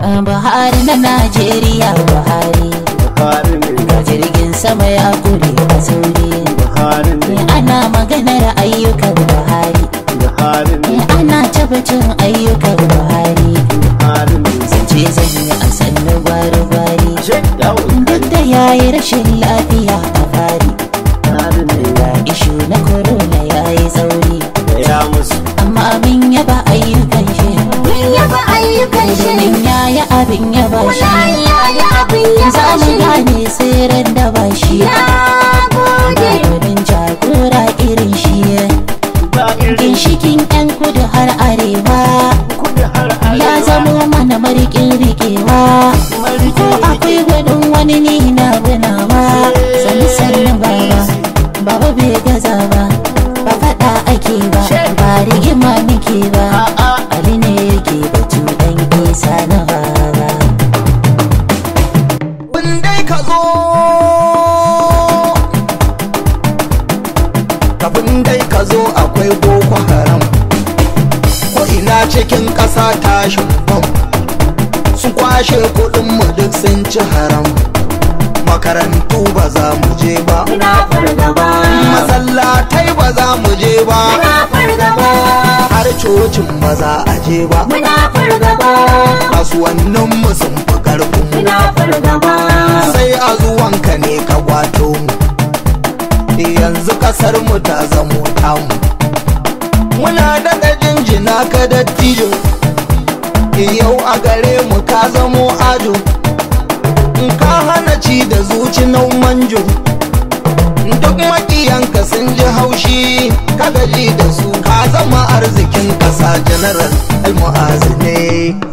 Buhari na Najeriya Buhari Buhari ne ga jirgin sama ya kure a sauri Buhari ne ana maganar ayyukan Buhari Buhari ne ana tabbacin ayyukan Buhari Buhari ne zance zan yi a sannu gwari-gwari Ashe yawo duk da yayi rashin lafiya a fari Buhari ne ga ishu na corona yayi tsauri ya musu amma abin yaba ayyukan shi Mun yaba ayyukan shi domin yayi abin yaba shi Wallahi yayi abin ya za mu bashi gane sirrin da ba shi Ya gode wurin jagora irin shi ba irin ginshikin yan kudu har arewa kudi har ya zamo mana marikin rikewa ko akwai gwadon wani ni na gunawa sani sannu baba baba bai gaza ba ba faɗa ake ba ba rigima muke ba a'a ali ne yake batu dan isa na baba Bin dai ka zo Kafin dai ka zo akwai boko haram Ko ina cikin ƙasa tashin bom Sun kwashe kuɗinmu duk sun ci haram Makarantu ba za mu je ba Muna fargaba Masallatai ba za mu je ba Muna fargaba Har cocin ba za a je ba Muna fargaba Kasuwanninmu sun fi ƙarfin mu Muna fargaba sai a zuwanka ne ka kwato mu yanzu kasar mu ta zamo tamu muna daɗa jinjina ka dattijo yau a gare mu ka zamo ajo in ka hana ci da zuci nan manjo duk makiyanka sun ji haushi ka gaji da su ka zama arzikin ƙasa general almu'azi ne